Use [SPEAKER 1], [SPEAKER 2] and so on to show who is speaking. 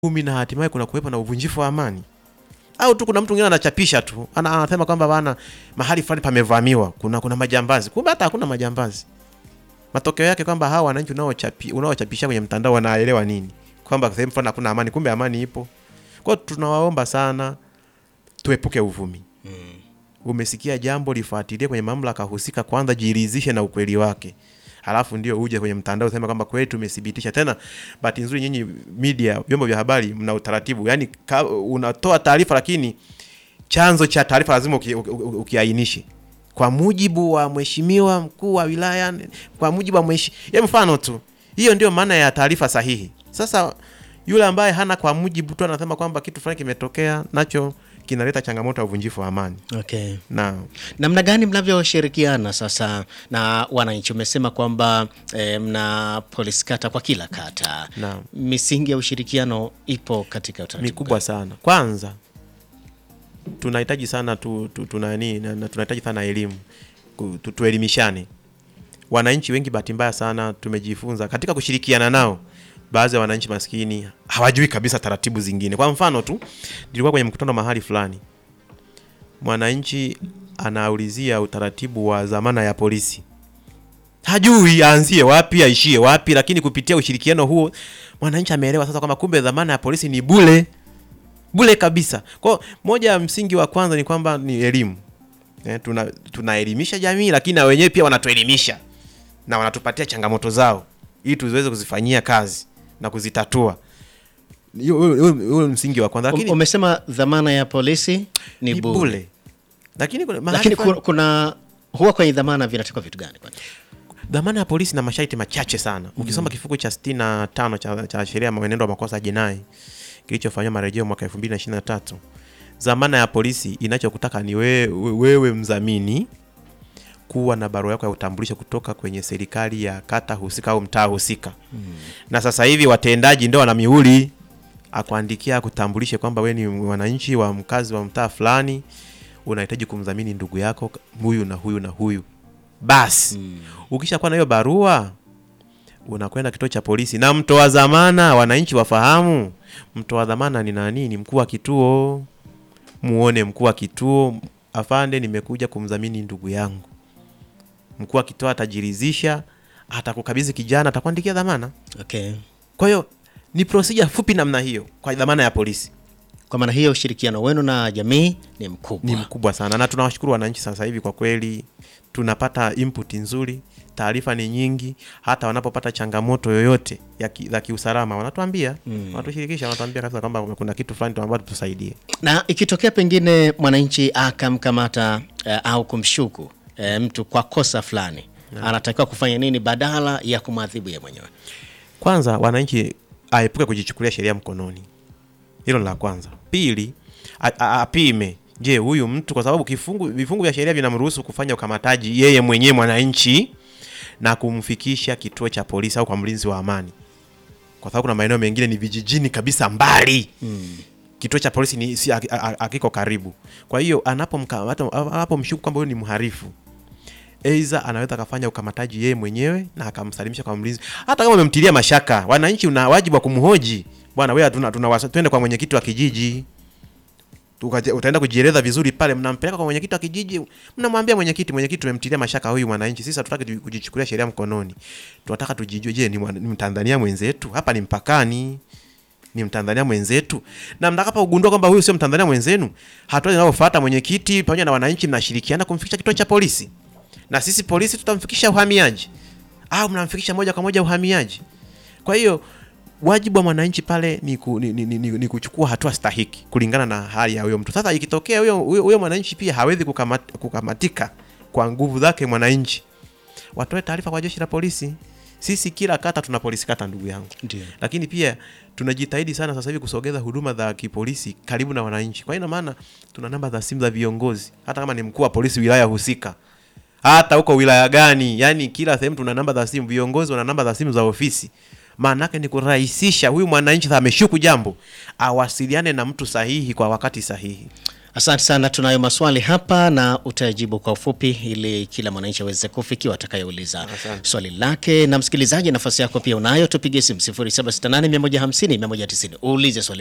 [SPEAKER 1] uvumi na hatimaye kuna kuwepo na uvunjifu wa amani, au tu kuna mtu mwingine anachapisha tu ana, anasema kwamba bana mahali fulani pamevamiwa, kuna kuna majambazi, kumbe hata hakuna majambazi. Matokeo yake kwamba hawa wananchi unaochapi unaochapisha kwenye mtandao wanaelewa nini? Kwamba sehemu fulani hakuna amani, kumbe amani ipo. Kwa hiyo tunawaomba sana tuepuke uvumi. Umesikia jambo, lifuatilie kwenye mamlaka husika kwanza, jiridhishe na ukweli wake, halafu ndio uje kwenye mtandao useme kwamba kweli tumethibitisha. Tena bahati nzuri, nyinyi media, vyombo vya habari, mna utaratibu, yani ka, unatoa taarifa, lakini chanzo cha taarifa lazima uki- uki- uki- ukiainishe kwa mujibu wa mheshimiwa mkuu wa wilaya, kwa mujibu wa mheshi, ya mfano tu. Hiyo ndio maana ya taarifa sahihi. Sasa yule ambaye hana kwa mujibu tu anasema kwamba kitu fulani kimetokea, nacho kinaleta changamoto ya uvunjifu wa amani
[SPEAKER 2] Okay.
[SPEAKER 1] na
[SPEAKER 2] Namna gani mnavyoshirikiana sasa na wananchi? Umesema kwamba eh, mna polisi kata kwa kila kata.
[SPEAKER 1] Naam.
[SPEAKER 2] Misingi ya ushirikiano ipo katika utaratibu
[SPEAKER 1] mikubwa sana. Kwanza tunahitaji sana tu, tu, tunani, na, na tunahitaji sana elimu Ku- tu, tuelimishane. Wananchi wengi bahati mbaya sana tumejifunza katika kushirikiana nao, baadhi ya wananchi maskini hawajui kabisa taratibu zingine. Kwa mfano tu, nilikuwa kwenye mkutano mahali fulani, mwananchi anaulizia utaratibu wa dhamana ya polisi hajui aanzie wapi aishie wapi, lakini kupitia ushirikiano huo mwananchi ameelewa sasa kwamba kumbe dhamana ya polisi ni bule bule kabisa. Kwa hiyo moja ya msingi wa kwanza ni kwamba ni elimu eh, tuna tunaelimisha jamii, lakini na wenyewe pia wanatuelimisha na wanatupatia changamoto zao ili tuziweze kuzifanyia kazi na kuzitatua. Hiyo- Huo huo- huo ni msingi wa kwanza,
[SPEAKER 2] Um-
[SPEAKER 1] lakini
[SPEAKER 2] umesema dhamana ya polisi ni,
[SPEAKER 1] ni
[SPEAKER 2] bure.
[SPEAKER 1] bule, lakini kuna mahali
[SPEAKER 2] Lakini
[SPEAKER 1] fulani-
[SPEAKER 2] kuna, kuna huwa kwenye dhamana vinatakiwa vitu gani kwani?
[SPEAKER 1] dhamana ya polisi na masharti machache sana. Ukisoma kifungu cha 65 cha, cha sheria ya mwenendo wa makosa ya jinai kilichofanywa marejeo mwaka 2023, dhamana ya polisi inachokutaka ni wewe, wewe mdhamini kuwa na barua yako ya utambulisho kutoka kwenye serikali ya kata husika au mtaa husika. Na sasa hivi watendaji ndio wana mihuri akuandikia akutambulishe kwamba wewe ni mwananchi wa mkazi wa mtaa fulani, unahitaji kumdhamini ndugu yako huyu na huyu na huyu. Basi ukishakuwa na hiyo barua unakwenda kituo cha polisi na mtoa dhamana. Wananchi wafahamu mtoa dhamana ni nani? Ni mkuu wa kituo. Muone mkuu wa kituo, afande, nimekuja kumdhamini ndugu yangu. Mkuu wa kituo atajiridhisha, atakukabidhi kijana, atakuandikia dhamana.
[SPEAKER 2] Okay.
[SPEAKER 1] Kwa hiyo ni procedure fupi namna hiyo kwa dhamana ya polisi.
[SPEAKER 2] Kwa maana hiyo ushirikiano wenu na jamii ni mkubwa.
[SPEAKER 1] ni mkubwa sana na tunawashukuru wananchi sasa hivi kwa kweli tunapata input nzuri taarifa ni nyingi hata wanapopata changamoto yoyote ya ki, za kiusalama wanatuambia wanatushirikisha wanatuambia kabisa kwamba kuna kitu fulani tunaomba tusaidie
[SPEAKER 2] Na ikitokea pengine mwananchi akamkamata eh, au kumshuku eh, mtu kwa kosa fulani anatakiwa kufanya nini badala ya kumwadhibu ye mwenyewe?
[SPEAKER 1] kwanza wananchi aepuke kujichukulia sheria mkononi hilo ni la kwanza pili a- a- apime je huyu mtu kwa sababu kifungu vifungu vya sheria vinamruhusu kufanya ukamataji yeye mwenyewe mwananchi na kumfikisha kituo cha polisi au kwa mlinzi wa amani kwa sababu kuna maeneo mengine ni vijijini kabisa mbali kituo cha polisi ni si a- a- akiko karibu kwa hiyo anapomkamata anapomshuku kwamba huyu ni mharifu Aidha anaweza akafanya ukamataji yeye mwenyewe na akamsalimisha kwa mlinzi, hata kama umemtilia mashaka. Wananchi una wajibu wa kumhoji, bwana wewe, tuna, tuna twende kwa mwenyekiti wa kijiji Tukaje- utaenda kujieleza vizuri pale, mnampeleka kwa mwenyekiti wa kijiji, mnamwambia mwenyekiti, mwenyekiti, tumemtilia mashaka huyu mwananchi, sisi hatutaki tu- kujichukulia sheria mkononi, tunataka tujijue, je, ni, mwana- ni Mtanzania mwenzetu? Hapa ni mpakani, ni Mtanzania mwenzetu, na mtakapogundua kwamba huyu sio Mtanzania mwenzenu, hatua zinazofuata, mwenyekiti pamoja na wananchi mnashirikiana kumfikisha kituo cha polisi na sisi polisi tutamfikisha uhamiaji au mnamfikisha moja kwa moja uhamiaji. Kwa hiyo wajibu wa mwananchi pale ni, ku, ni, ni, ni, ni, ni kuchukua hatua stahiki kulingana na hali ya huyo mtu. Sasa ikitokea huyo huyo huyo mwananchi pia hawezi kukamat, kukamatika kwa nguvu zake mwananchi, watoe taarifa kwa jeshi la polisi. Sisi kila kata tuna polisi kata, ndugu yangu
[SPEAKER 2] Ndio.
[SPEAKER 1] lakini pia tunajitahidi sana sasa hivi kusogeza huduma za kipolisi karibu na wananchi. Kwa hiyo ina maana tuna namba za simu za viongozi, hata kama ni mkuu wa polisi wilaya husika, hata huko wilaya gani, yani kila sehemu tuna namba za simu, viongozi wana namba za simu za ofisi. Maana yake ni kurahisisha huyu mwananchi sasa ameshuku jambo, awasiliane na mtu sahihi kwa wakati sahihi.
[SPEAKER 2] Asante sana, tunayo maswali hapa na utajibu kwa ufupi ili kila mwananchi aweze kufikiwa atakayeuliza swali lake. Na msikilizaji, nafasi yako pia unayo, tupige simu 0768 150 190 uulize swali